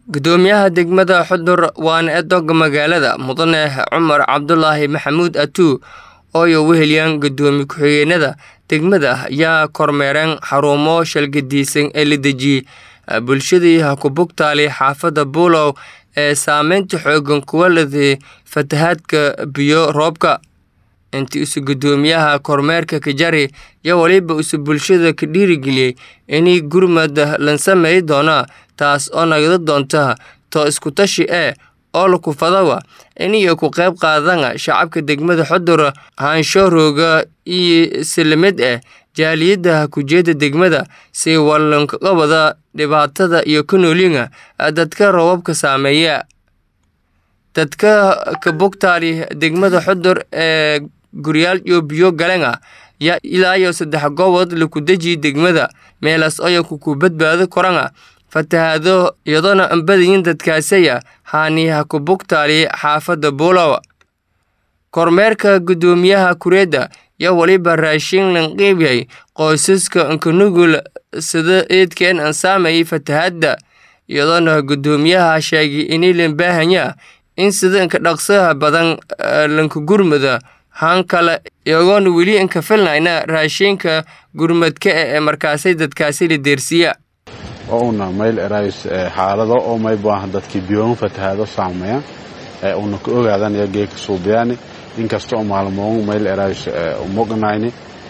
gudoomiyaha degmada xudur waana edoga magaalada mudane cumar cabdulaahi maxamuud atuu ooyo wehelyan gudoomiye ku-xigeenada degmada ayaa kormeereen xarumo shalgadiisan ee la dejiyey bulshadii hakubugtaali xaafada buulow ee saameynta xoogan kuwa laday fatahaadka biyo roobka intii isu gudoomiyaha kormeerka kajari yo waliba isu bulshada ka dhiirigeliyey inay gurmad lan sameey doona taas oo nagada doonta to iskutashi ee oo lakufadawa inay ku qayb qaadana shacabka degmada xudur haanshoorooga iyo silamid ah jaaliyada kujeeda degmada si wallankaqabada dhibaatada iyo ka noolinga dadka roobabka saameeya dadka kabugtaali degmada xudur ee guryaal iyo biyo galenga yaa ilaa iyo saddex gobood laku dejiye degmada meelaas oyanku ku badbaado koranga fatahaado iyadoona ambadayin dadkaasaya haaniyaha kubugtaali xaafada buulow kormeerka gudoomiyaha kureedda yo waliba raashin lan qiibyay qoysaska nkanugul sida eedkeen aan saamayay fatahaadda iyadoona gudoomiyaha sheegay inay lan baahanya in sida inka dhaqsaha badan lanka gurmada haan kale iyagoona weli inka filnayna raashinka gurmadka ee markaasay dadkaasi la deersiya oo una mayl erays xaalado oo may baahan dadkii biyoon fatahaado saameeya una ka ogaadanaya geeka suubiyaani inkasta oo maalmoon mayl erays umognayni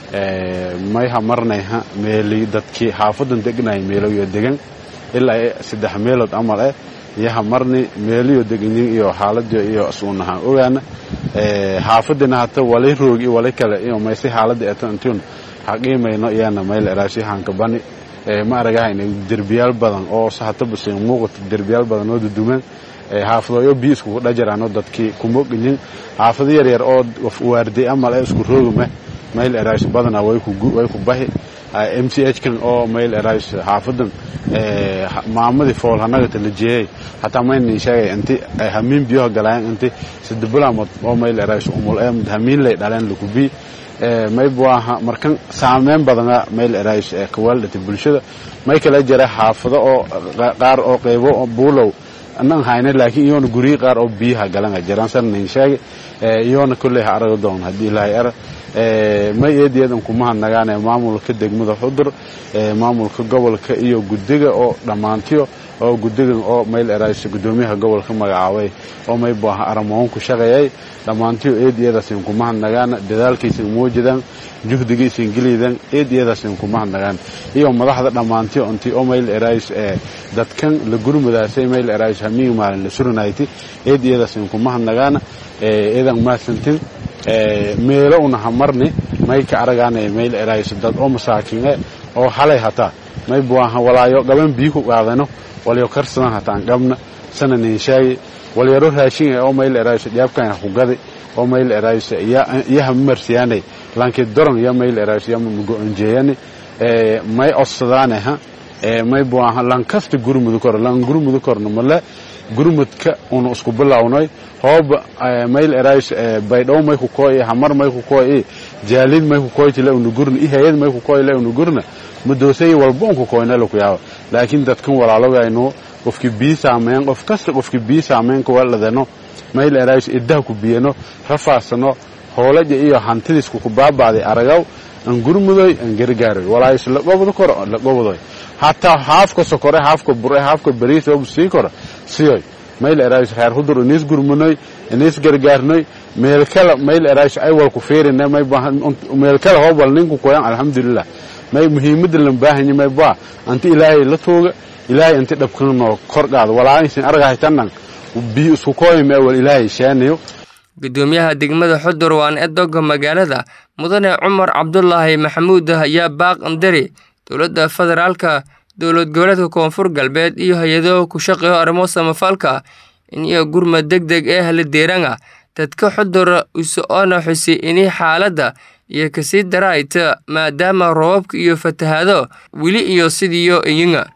may hamarnayha meeli dadkii xaafadan degnay meeloyo degan ilaa saddex meelood camal eh iyo hamarni meeliyo deganyin iyo xaaladiyo iyo isuunahaan ogaana xaafadina hata wali roogi wali kale iyo maysi xaalada eto intiun haqiimayno iyana mayl erays hankabani ma aragahayna derbiyaal badan oo sahatabase muuqata derbiyaal badan oo duduman xaafadooyo biyo iskugu dhajaraano dadkii kumoqinin xaafado yaryar oo waarday amal ee isku roogime mayl erays badana way ku bahi m c h kan oo mayl erays xaafadan maamadii fool hanagata la jeeyay hataa maynin sheegay inti hamiin biyoha galayan inti sadabulaamod oo mayl erays umul ee hamiin lay dhaleen lakubii maybwaha markan saameyn badana mayl erays kawaaldhata bulshada may kala jira xaafado oo qaar oo qeybo buulow anan hayna laakiin iyoona guryi qaar oo biyaha galanga jiraan sarnayn sheege iyoona kolley ha araga doon haddii ilaahay ara may eedeedan kuma hadnagaane maamulka degmada xudur maamulka gobolka iyo guddiga oo dhammaantiyo oo guddigan oo mayl erays gudoomiyaha gobolka magacaabay oo may baaha aramoon ku shaqeeyay dhammaantiyo eediyadaasin kuma hadnagaana dadaalkaysan muujidaan juhdigaysan geliydaan eediyadaasin kuma hadnagaan iyo madaxda dhammaantiyo intii oo mayl erays dadkan la gurmudaasay mayl erays hamiig maalin la suranayti eediyadaasin kuma hadnagaana eedan mahadsantin meelo una hamarni may ka aragaana mayl erays dad oo masaakiine oo halay hataa may buaha walaayo gaban biyo ku qaadano walyo karsadan hataan qabna sananin sheegi walyaro raashin oo mayl erays dhiyaabkayna ku gadi oo mayl erays yaha marsiyaanay laakiin doron ya mayl erays ya go-onjeeyani may odsadaane ha may buaha lankasta gurmudu kor lan gurmudu korno male gurmudka una isku bilownay hooba mayl erays baydhow may ku kooy hamar may ku kooy jaalid may ku kooyti la una gurna i hayad may ku kooy la una gurna madoosay walba un ku kooyna la ku yaaba laakiin dadkan walaalogayno qofkii bii saameyn qof kasta qofkii bii saameyn kuwaladano mayl erays iddaha ku biyano rafaasano hoolaja iyo hantidiisku ku baabaaday aragaw an gurmudoy an gargaaroy walaayis la gobdo koro la gobdoy hataa haafka sokore haafka bure haafka bariis oo sii koro siyoy mayl erays reer hudur inis gurmunoy inis gargaarnoy meel kale mayl erays ay wal ku fiirina may meel kale hoobal ninku koyan alxamdulilah may muhiimada lan baahanya may baa anti ilaahay la tooga ilaahay inti dhabkanoo kor qaado walaaaysin argahaytanan biyo isku kooyime wal ilaahay sheanayo gudoomiyaha degmada xudur waan edoga magaalada mudane cumar cabdulaahi maxamuud ayaa baaq andari dowladda federaalka dowlad goboleedka koonfur galbeed iyo hay-ado ku shaqeeyo arrimo samafalka in iyo gurmad deg deg ee hala deeranga dadka xudur uso-ona xusi inay xaaladda iyo kasii daraayta maadaama roobabka iyo fatahaado weli iyo sidiiyo iyinga